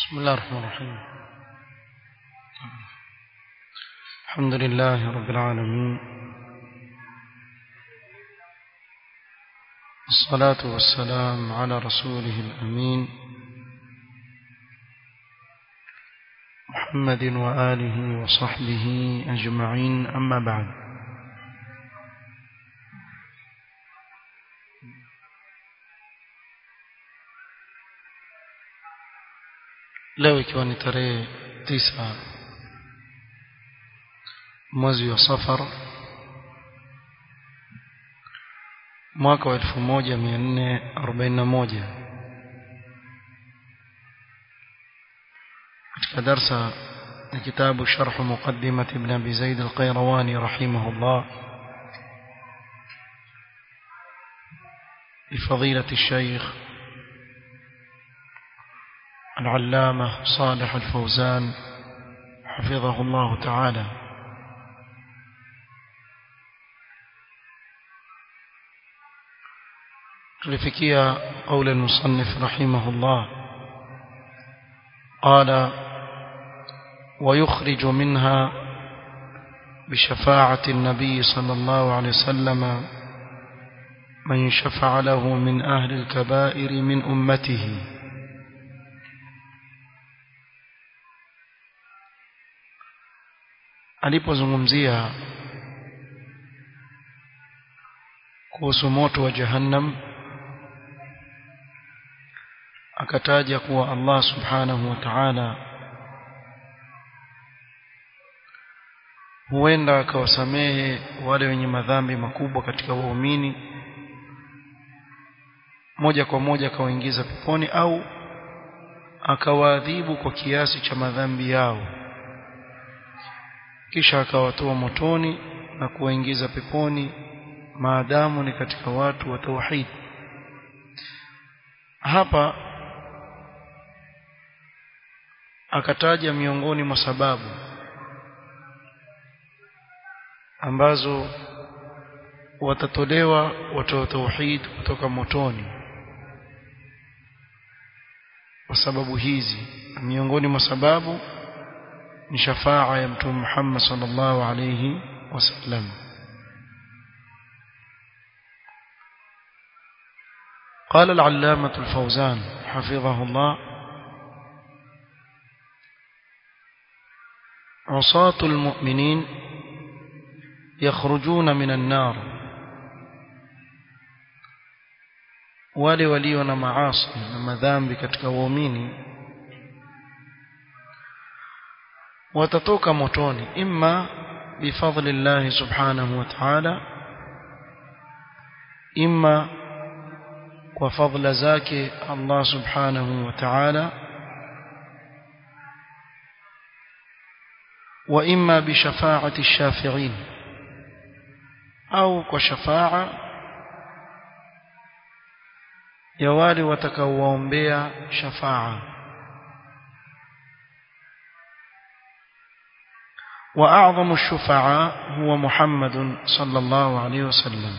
بسم الله الرحمن الرحيم الحمد لله رب العالمين الصلاة والسلام على رسوله الأمين محمد وآله وصحبه أجمعين أما بعد leo ikiwa ni tarehe tisa mwezi wa safar mwaka wa elfu moja mia nne arobaini na moja katika darsa ya kitabu sharhu muqaddimat ibn abi zaid alqairawani rahimahullah لفضيلة الشيخ العلامة صالح الفوزان حفظه الله تعالى تلفكيا قول المصنف رحمه الله قال ويخرج منها بشفاعة النبي صلى الله عليه وسلم من شفع له من أهل الكبائر من أمته alipozungumzia kuhusu moto wa jahannam akataja kuwa Allah subhanahu wa ta'ala huenda akawasamehe wale wenye madhambi makubwa katika waumini moja kwa moja akawaingiza peponi au akawaadhibu kwa kiasi cha madhambi yao kisha akawatoa motoni na kuwaingiza peponi maadamu ni katika watu wa tauhid hapa akataja miongoni mwa sababu ambazo watatolewa watu wa tauhid kutoka motoni kwa sababu hizi miongoni mwa sababu ni shafaa ya mtume Muhammad sallallahu alayhi wasallam قال العلامة الفوزان حفظه الله عصاة المؤمنين يخرجون من النار wale walio na maasi na madhambi katika waumini watatoka motoni imma bifadlillahi subhanahu wa ta'ala imma kwa fadla zake Allah subhanahu wa ta'ala wa imma bishafaati ash-shafi'in au kwa shafaa ya wale watakaowaombea shafaa وأعظم الشفعاء هو محمد صلى الله عليه وسلم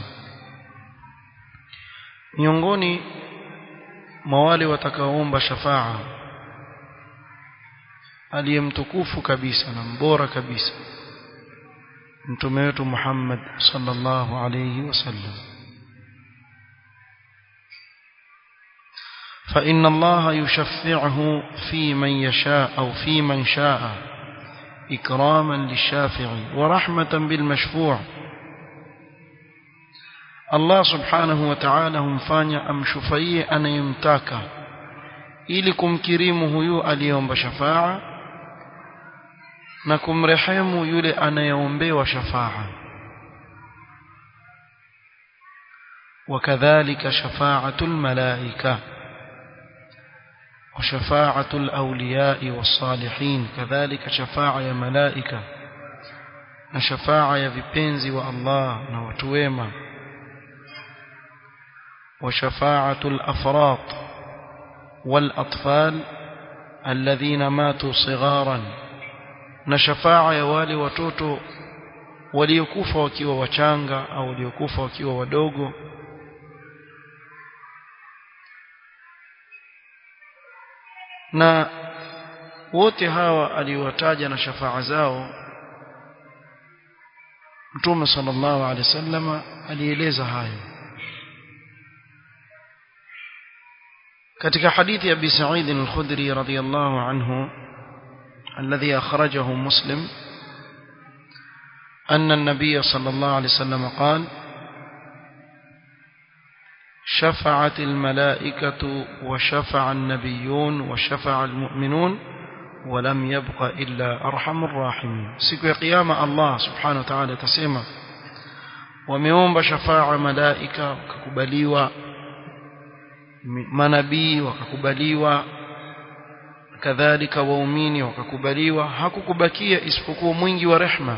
miongoni mwa wale watakaoomba shafaa aliyemtukufu kabisa na mbora kabisa mtume wetu Muhammad sallallahu alayhi wasallam فإن الله يشفعه في من يشاء أو في من شاء إكراما للشافع ورحمة بالمشفوع الله سبحانه وتعالى humfanya amshufaie anayemtaka ili kumkirimu huyu aliyeomba shafaa na kumrehemu yule anayeombewa shafaa وكذلك شفاعة الملائكة وشفاعة الأولياء والصالحين كذلك شفاعة يا ملائكة وشفاعة يا vipenzi wa Allah na watu wema وشفاعة الأفراط والأطفال الذين ماتوا صغارا نشفاعة يا wale watoto waliokufa wakiwa wachanga au waliokufa wakiwa wadogo na wote hawa aliowataja na shafaa zao Mtume sallallahu alaihi wasallam alieleza hayo katika hadithi ya Abi Sa'id al-Khudri radhiyallahu anhu الذي أخرجه مسلم أن النبي صلى الله عليه وسلم قال شفعت الملائكة وشفع النبيون وشفع المؤمنون ولم يبق إلا أرحم الراحمين سيكو قيامة الله سبحانه وتعالى تسمى وميوم بشفاعة ملائكة وككبليوة manabii wakakubaliwa kadhalika waumini wakakubaliwa hakukubakia isipokuwa mwingi wa rehma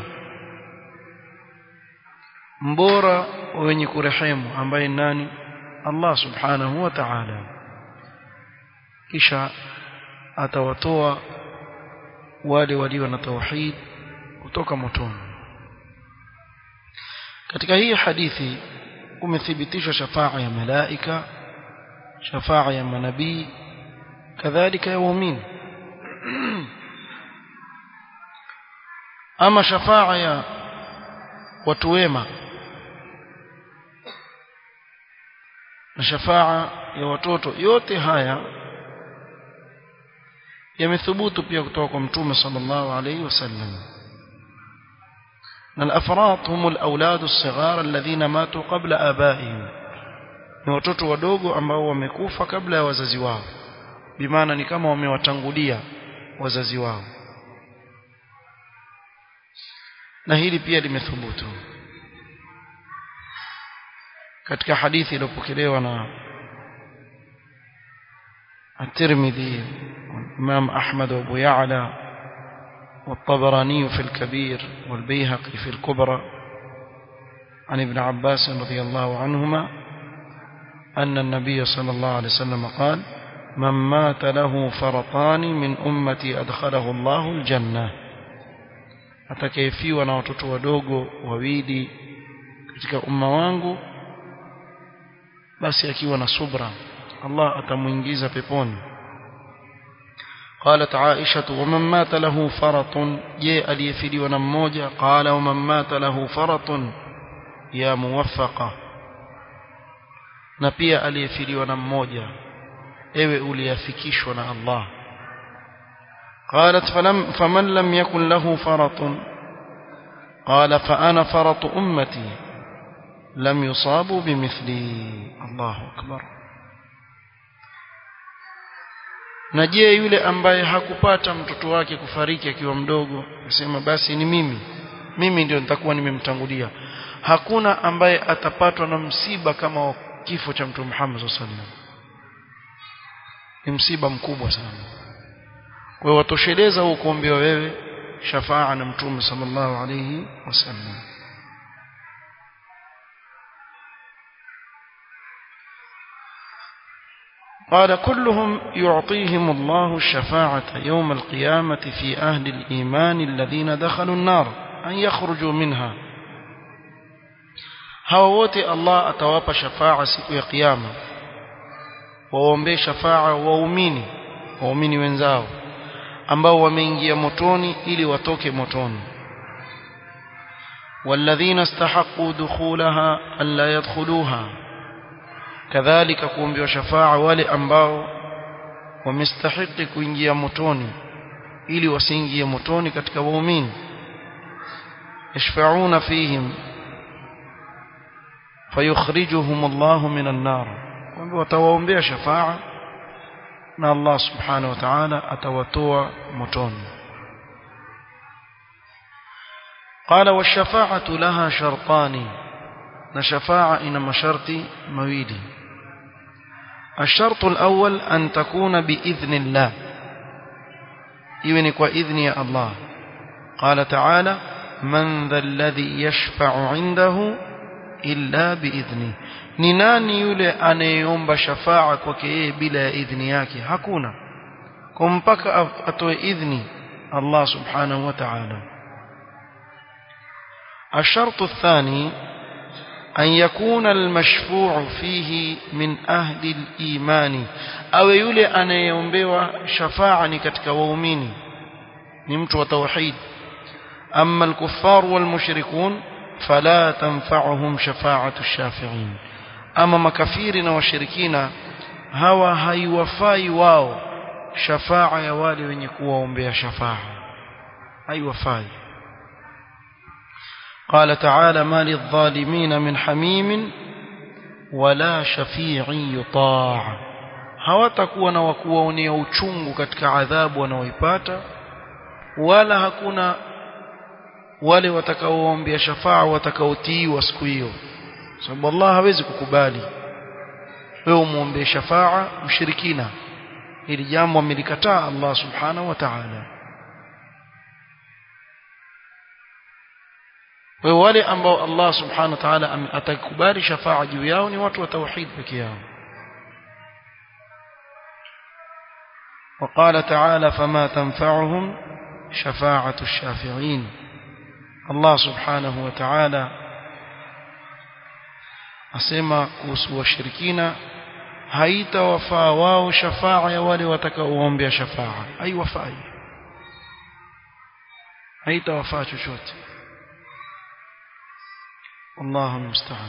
mbora wenye kurehemu ambaye nani Allah subhanahu wa ta'ala kisha atawatoa wale walio na tauhid kutoka motoni katika hii hadithi umethibitishwa shafaa ya malaika shafaa ya manabii kadhalika ya waumini ama shafaa ya watu wema na shafaa ya watoto yote haya yamethubutu pia kutoka kwa mtume sallallahu alayhi wasallam na al-afrat hum al-awlad as-sighar alladhina matu qabla abaihim ni watoto wadogo ambao wamekufa kabla ya wazazi wao bimaana ni kama wamewatangulia wazazi wao na hili pia limethubutu katika hadithi iliyopokelewa na الترمذي والإمام أحمد وأبو يعلى والطبراني في الكبير والبيهقي في الكبرى عن ابن عباس رضي الله عنهما أن النبي صلى الله عليه وسلم قال من مات له فرطان من أمتي أدخله الله الجنة atakayefiwa na watoto wadogo wawili katika umma wangu basi akiwa na subra Allah atamuingiza peponi قالت عائشة ومن مات له فرط جاء aliyefiliwa na mmoja قال ومن مات له فرط يا موفقة na pia aliyefiliwa na mmoja ewe uliyafikishwa na Allah قالت فلم فمن لم يكن له فرط قال فأنا فرط أمتي لم يصابوا بمثلي الله أكبر na je yule ambaye hakupata mtoto wake kufariki akiwa mdogo akasema basi ni mimi mimi ndio nitakuwa nimemtangulia hakuna ambaye atapatwa na msiba kama wa kifo cha mtume Muhammad sallallahu alaihi wasallam ni msiba mkubwa sana kwa hiyo watosheleza huo kuombewa wewe shafaa na mtume sallallahu alaihi wasallam قال كلهم يعطيهم الله الشفاعة يوم القيامة في أهل الإيمان الذين دخلوا النار أن يخرجوا منها هاووتي الله أتواب شفاعة سكو يا قيامة وومبي شفاعة وأميني وأميني wenzao ambao wameingia motoni ili watoke motoni والذين استحقوا دخولها ألا يدخلوها kadhalika kuombewa shafaa wale ambao wamestahiki kuingia motoni ili wasiingie motoni katika waumini yashfa'una fihim fayukhrijuhum Allah minan nar kwamba watawaombea shafaa na Allah subhanahu wa ta'ala atawatoa motoni قال والشفاعة لها شرطان نشفاعة إنما شرطي مويلي الشرط الأول أن تكون بإذن الله إذنك وإذن يا الله قال تعالى من ذا الذي يشفع عنده إلا بإذنه ni nani yule anayeomba shafaa kwake yeye bila ya idhni yake hakuna kwa mpaka atoe idhni Allah subhanahu wa ta'ala الشرط الثاني أن يكون المشفوع فيه من أهل الإيمان أو يولي أن ينبوى شفاعة كتك ووميني ni mtu wa tauhid amma al-kuffar wal-mushrikun fala tanfa'uhum shafa'atu ash-shafi'in ama makafiri na washirikina hawa haiwafai wao shafaa ya wale wenye kuwaombea shafaa haiwafai قال تعالى ما للظالمين من حميم ولا شفيع يطاع hawatakuwa na wakuwaonea uchungu katika adhabu wanaoipata wala hakuna wale watakaoombea shafaa watakaotiiwa siku hiyo sababu Allah hawezi kukubali wewe umuombee shafaa mshirikina hili jambo amelikataa Allah subhanahu wa ta'ala wewe wale ambao Allah subhanahu wa ta'ala atakubali shafaa juu yao ni watu wa tauhid pekee yao وقال تعالى فما تنفعهم شفاعة الشافعين الله سبحانه وتعالى asema kuhusu washirikina haitawafaa wao shafaa ya wale watakaoombea shafaa haiwafai haitawafaa chochote والله المستعان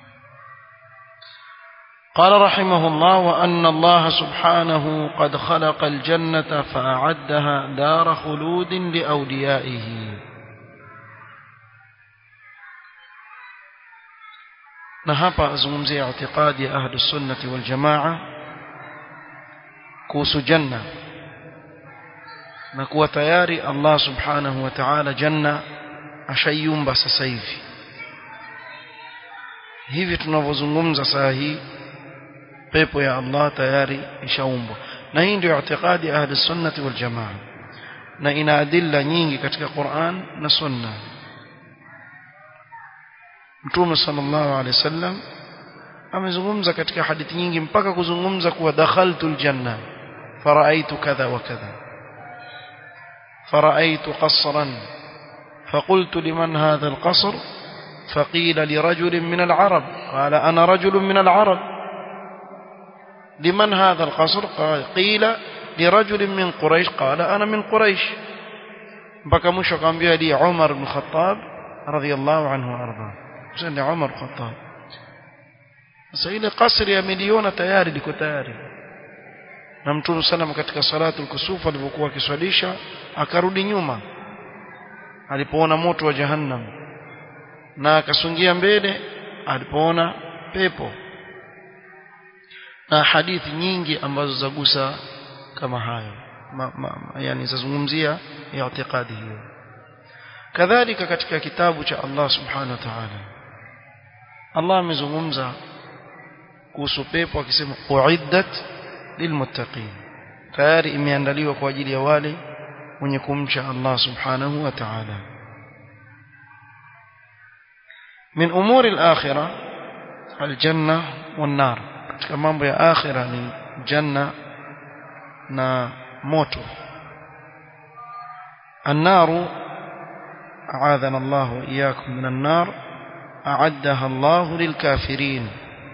قال رحمه الله وأن الله سبحانه قد خلق الجنة فأعدها دار خلود لأوليائه na hapa azungumzia itikadi ya ahlu sunnati wal jamaa kuhusu janna na kuwa tayari Allah subhanahu wa ta'ala janna ashayumba sasa hivi hivi tunavyozungumza saa hii pepo ya Allah tayari ishaumbwa na hii ndio itikadi ya ahli sunnati wal jamaa na ina adilla nyingi katika Qur'an na sunna Mtume sallallahu alaihi wasallam amezungumza katika hadithi nyingi mpaka kuzungumza kuwa dakhaltu aljanna faraaitu kadha wa kadha faraaitu qasran فقلت لمن هذا القصر فقيل لرجل من العرب قال أنا رجل من العرب لمن هذا القصر قال قيل لرجل من قريش قال أنا من قريش بكى مشو قام لي عمر بن الخطاب رضي الله عنه وأرضاه ni Umar Khattab sasa ile kasri ya miliona tayari liko tayari na Mtume sana katika salatu al-kusuf alipokuwa akiswalisha akarudi nyuma alipoona moto wa jahannam na akasungia mbele alipoona pepo na hadithi nyingi ambazo zagusa kama hayo ma, ma, yani zazungumzia ya itikadi hiyo kadhalika katika kitabu cha Allah subhanahu wa ta'ala Allah amezungumza kuhusu pepo akisema uiddat lilmuttaqin tayari imeandaliwa kwa ajili ya wale wenye kumcha Allah subhanahu wa ta'ala min umuri al-akhirah al-janna wan-nar katika mambo ya akhira ni janna na moto النار أعاذنا الله وإياكم من النار أعدها الله للكافرين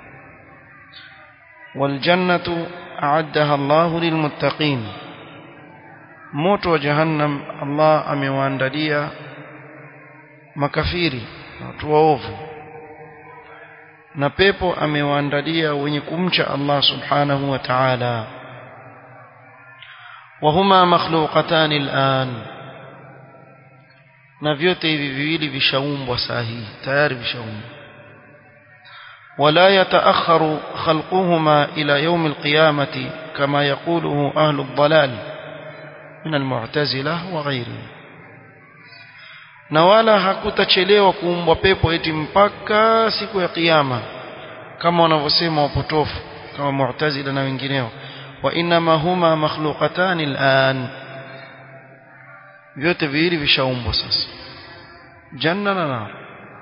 والجنة أعدها الله للمتقين موت وجهنم الله أمواندليا makafiri watu waovu na pepo amewaandalia wenye kumcha Allah subhanahu wa ta'ala wahuma makhluqatan al'an na vyote hivi viwili vishaumbwa saa hii tayari vishaumbwa ولا يتأخر خلقهما إلى يوم القيامة كما يقوله أهل الضلال من المعتزلة وغيرهم na wala hakutachelewa kuumbwa pepo eti mpaka siku ya kiyama kama wanavyosema wapotofu kama mu'tazila na wengineo wa inma huma makhluqatan al'an vyote viwili vishaumbwa sasa janna na nar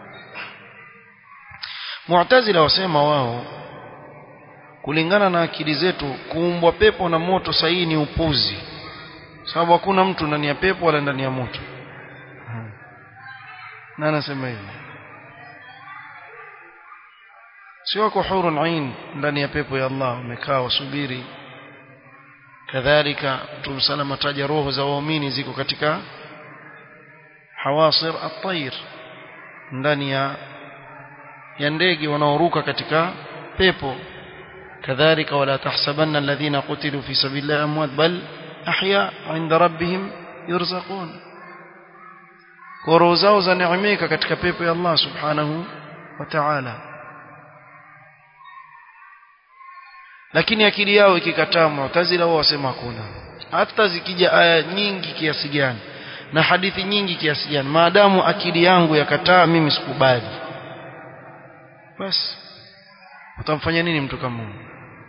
mu'tazila wasema wao kulingana na akili zetu kuumbwa pepo na moto sahihi ni upuzi sababu hakuna mtu ndani ya pepo wala ndani ya moto na anasema hivi si wako hurun ain ndani ya pepo ya Allah wamekaa wasubiri kadhalika Mtume salama taja roho za waumini ziko katika hawasir at-tayr ndani ya ya ndege wanaoruka katika pepo kadhalika wala tahsabanna alladhina qutilu fi sabilillahi amwat bal ahya 'inda rabbihim yurzaqun kwa roho zao za neemeka katika pepo ya Allah subhanahu wa ta'ala lakini akili yao ikikataa mu'tazila wao wasema hakuna hata zikija aya nyingi kiasi gani na hadithi nyingi kiasi gani maadamu akili yangu yakataa mimi sikubali basi utamfanya nini mtu kama huyo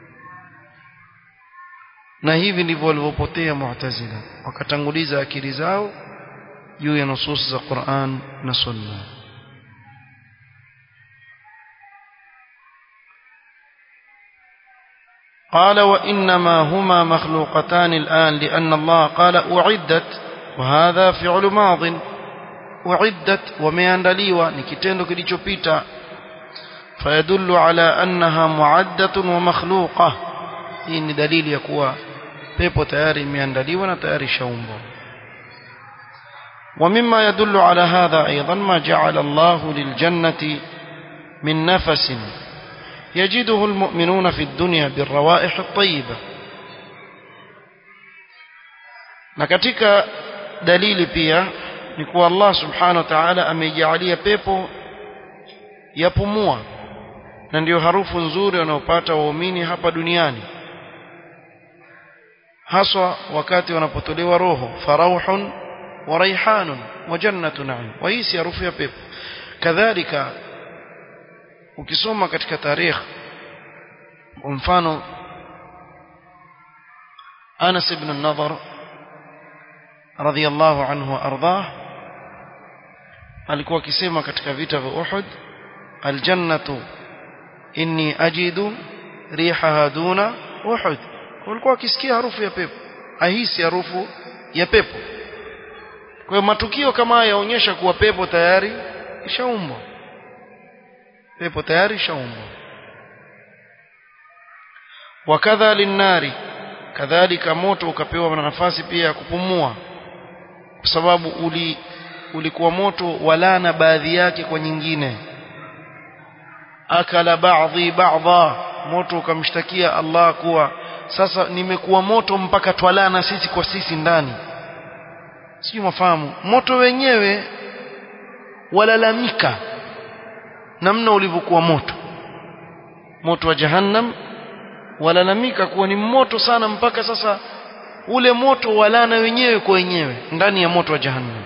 na hivi ndivyo walivyopotea mu'tazila wakatanguliza akili zao juu ya nusus za Qur'an na Sunna قال وإنما هما مخلوقتان الآن لأن الله قال أعدت وهذا فعل ماض أعدت ومياندليوا نكتندو كليشوبيتا فيدل على أنها معدة ومخلوقة إن دليل يكوى pepo tayari imeandaliwa na tayari shaumbwa ومما يدل على هذا أيضا ما جعل الله للجنة من نفس يجده المؤمنون في الدنيا بالروائح الطيبة na katika dalili pia ni kuwa Allah subhanahu wa ta'ala ameijalia pepo yapumua na ndiyo harufu nzuri wanaopata waumini hapa duniani haswa wakati wanapotolewa roho farauhun wa raihanun wa jannatu na'im wa hii si harufu ya pepo kadhalika ukisoma katika tarikh kwa mfano Anas ibn an-Nadhr radhiyallahu anhu ardhah alikuwa akisema katika vita vya Uhud aljannatu inni ajidu rihaha duna Uhud walikuwa wakisikia harufu ya pepo ahisi harufu ya pepo kwa hiyo matukio kama haya yaonyesha kuwa pepo tayari ishaumbwa pepo tayari ishaumbwa wakadha linnari kadhalika moto ukapewa nafasi pia ya kupumua kwa sababu uli ulikuwa moto walana baadhi yake kwa nyingine akala baadhi baadha moto ukamshtakia Allah kuwa sasa nimekuwa moto mpaka twalana sisi kwa sisi ndani sio mafahamu moto wenyewe walalamika namna ulivyokuwa moto moto wa jahannam walalamika kuwa ni moto sana mpaka sasa ule moto walana wenyewe kwa wenyewe ndani ya moto wa jahannam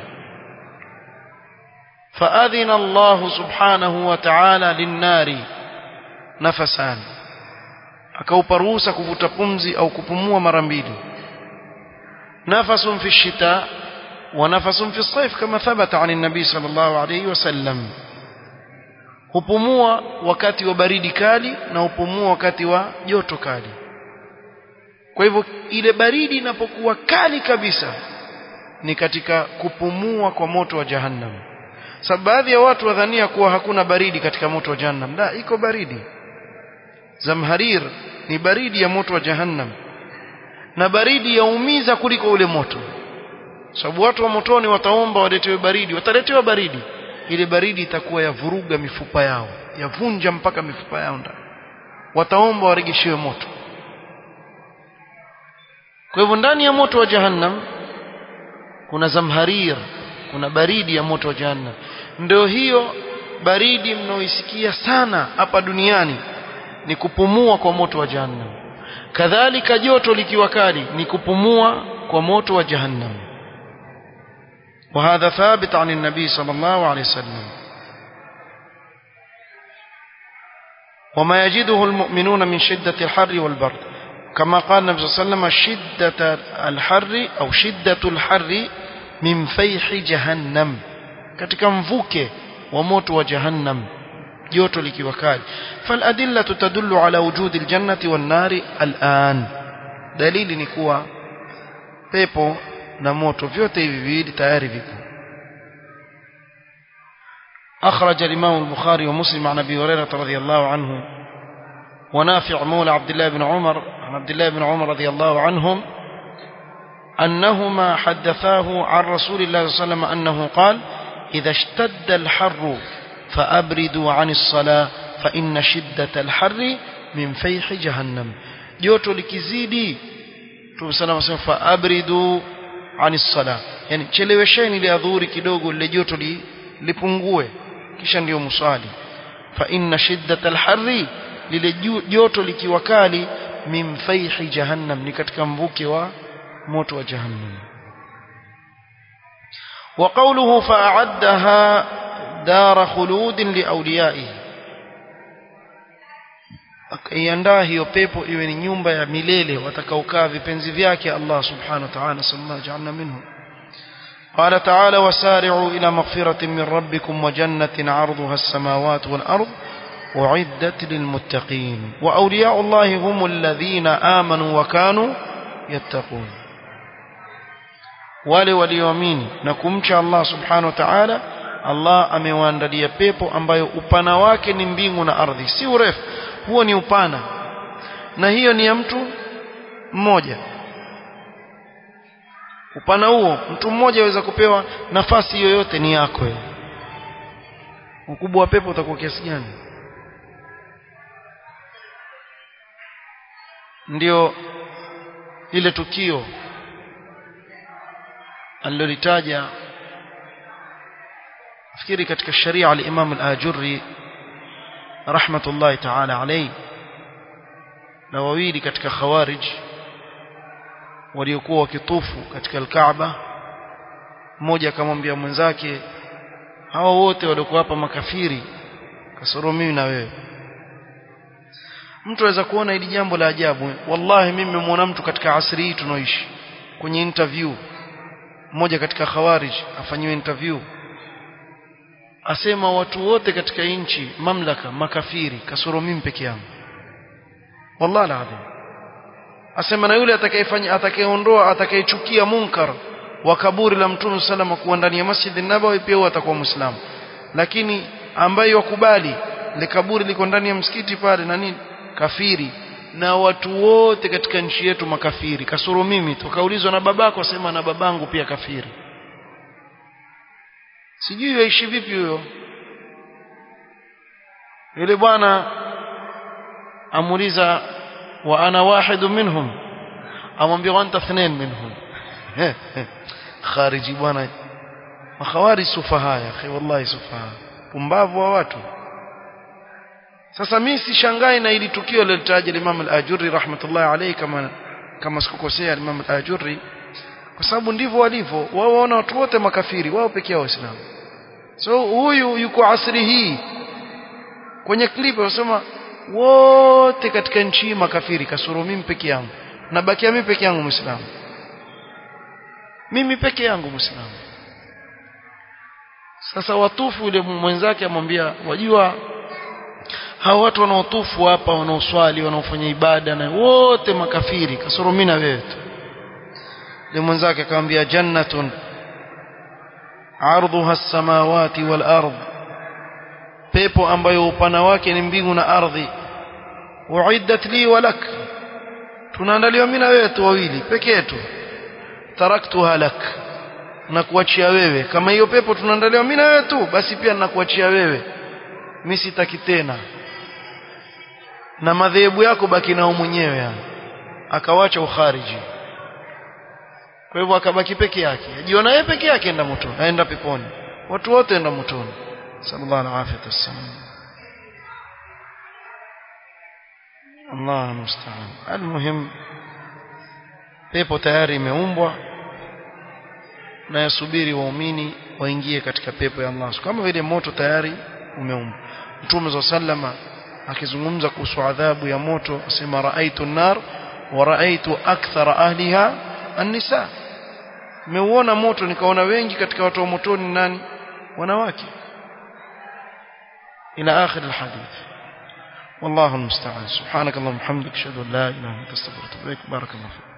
فأذن الله سبحانه وتعالى للنار نفسان akaupa ruhusa kuvuta pumzi au kupumua mara mbili nafasun fi shita wa nafasun fi saif kama thabata an nabii sallallahu alayhi wasallam hupumua wakati wa baridi kali na hupumua wakati wa joto kali kwa hivyo ile baridi inapokuwa kali kabisa ni katika kupumua kwa moto wa jahannam sababu baadhi ya watu wadhania kuwa hakuna baridi katika moto wa jahannam la iko baridi zamharir ni baridi ya moto wa jahannam na baridi yaumiza kuliko ule moto sababu watu wa motoni wataomba waletewe baridi wataletewa baridi ile baridi itakuwa yavuruga mifupa yao yavunja mpaka mifupa yao ndani wataomba waregeshewe moto kwa hivyo ndani ya moto wa jahannam kuna zamharir kuna baridi ya moto wa jahannam ndio hiyo baridi mnaoisikia sana hapa duniani ni kupumua kwa moto wa jahannam kadhalika joto likiwa kali ni kupumua kwa moto wa jahannam وهذا ثابت عن النبي صلى الله عليه وسلم وما يجده المؤمنون من شدة الحر والبرد كما قال النبي صلى الله عليه وسلم شدة الحر أو شدة الحر من فيح جهنم katika mvuke wa moto wa jahannam joto likiwa kali faladilla tadullu ala wujudi aljannati wan nari al'an dalili ni kuwa pepo na moto vyote hivi viwili tayari vipo أخرج الإمام البخاري ومسلم عن أبي هريرة رضي الله عنه ونافع مولى عبد الله بن عمر عن عبد الله بن عمر رضي الله عنهم أنهما حدثاه عن رسول الله صلى الله عليه وسلم أنه قال إذا اشتد الحر فأبردوا عن الصلاة فإن شدة الحر من فيح جهنم joto likizidi tumesema sema fa abridu ani sala yani chelewesheni ile adhuhuri kidogo lile joto li, lipungue kisha ndio musali fa inna shiddat alharri lile joto likiwa kali min fayhi jahannam ni katika mvuke wa moto wa jahannam wa qawluhu fa'addaha dar khulud liawliyaihi akaiandaa hiyo pepo iwe ni nyumba ya milele watakaokaa vipenzi vyake Allah subhanahu wa ta'ala sallallahu ja'alna minhu قال تعالى وسارعوا إلى مغفرة من ربكم وجنة عرضها السماوات والأرض أعدت للمتقين وأولياء الله هم الذين آمنوا وكانوا يتقون wale walioamini na kumcha Allah subhanahu wa ta'ala Allah amewaandalia pepo ambayo upana wake ni mbingu na ardhi si urefu huo ni upana na hiyo ni ya mtu mmoja upana huo mtu mmoja aweza kupewa nafasi yoyote ni yako wewe ukubwa wa pepo utakuwa kiasi gani ndio ile tukio alilolitaja fikiri katika sharia al-Imam al-Ajurri rahmatullahi ta'ala alayhi na wawili katika khawarij waliokuwa wakitufu katika al-Kaaba mmoja akamwambia mwenzake hao wote waliokuwa hapa makafiri kasoro mimi na wewe mtu aweza kuona hili jambo la ajabu wallahi mimi nimemwona mtu katika asri hii tunaoishi kwenye interview mmoja katika khawarij afanyiwe interview asema watu wote katika nchi mamlaka makafiri kasoro mimi peke yangu wallahi alazim asema na yule atakayefanya atakayeondoa atakayechukia munkar wa kaburi la mtume salama kuwa ndani ya masjid nabawi pia huwa atakuwa muislamu lakini ambaye wakubali le kaburi liko ndani ya msikiti pale na nini kafiri na watu wote katika nchi yetu makafiri kasoro mimi tukaulizwa na babako asema na babangu pia kafiri sijui yaishi vipi huyo yule bwana amuuliza wa ana wahidu minhum amwambia anta ithnain minhum khariji bwana makhawari sufaha ya akhi wallahi sufaha pumbavu wa watu sasa mimi sishangai na ili tukio lilotaja Imam al-Ajurri rahmatullahi alayhi kama kama sikukosea Imam al-Ajurri kwa sababu ndivyo walivyo wao waona watu wote makafiri wao pekee yao waislamu so huyu yuko asri hii kwenye clip wanasema wote katika nchi hii makafiri kasoro mimi peke yangu nabakia mimi peke yangu muislamu mimi peke yangu muislamu sasa watufu yule mwenzake amwambia wajua hao watu wanaotufu hapa wanaoswali wanaofanya ibada na wote makafiri kasoro mimi na wewe tu yule mwenzake akamwambia jannatun ardhuha as-samawati wal ard pepo ambayo upana wake ni mbingu na ardhi uiddat li wa lak tunaandaliwa mimi na wewe tu wawili peke yetu taraktuha lak na kuachia wewe kama hiyo pepo tunaandaliwa mimi na wewe tu basi pia ninakuachia wewe mimi sitaki tena na madhehebu yako baki nao mwenyewe yani akawacha ukhariji kwa hivyo akabaki peke yake ajiona yeye peke yake enda motoni aenda peponi watu wote enda motoni sallallahu alaihi wasallam Allah musta'an almuhim pepo tayari imeumbwa na yasubiri waumini waingie katika pepo ya Allah kama vile moto tayari umeumbwa Mtume za sallama akizungumza kuhusu adhabu ya moto asema raaitu nar wa raaitu akthara ahliha an-nisa nimeuona moto nikaona wengi katika watu wa motoni nani wanawake ila akhir alhadith والله المستعان سبحانك اللهم وبحمدك اشهد ان لا اله الا انت استغفرك واتوب اليك بارك الله فيك